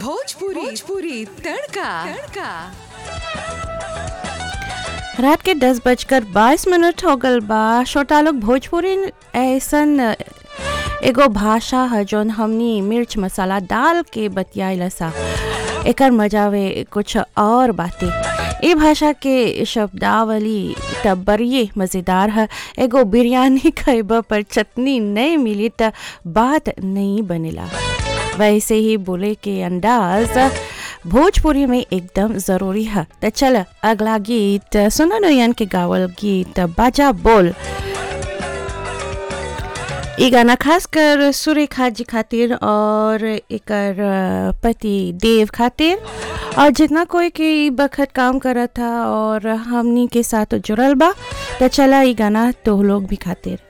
भोजपुरी भोजपुरी तड़का तड़का रात के दस बजकर बाईस मिनट हो गल बा छोटा लोग भोजपुरी ऐसन एगो भाषा है जौन हमनी मिर्च मसाला डाल के बतियाइला सा एकर वे कुछ और बातें ए भाषा के शब्दावली तब बड़िए मज़ेदार है एगो बिरयानी खैबा पर चटनी नहीं मिली त बात नहीं बनेला वैसे ही बोले के अंदाज भोजपुरी में एकदम ज़रूरी है तो चल अगला गीत सुना नोयन के गावल गीत बाजा बोल ई गाना खास कर सुरेखा जी खातिर और एकर पति देव खातिर और जितना कोई के ई बखत काम करत था और हमनी के साथ जुड़ल बा तो चला ई गाना तो लोग भी खातिर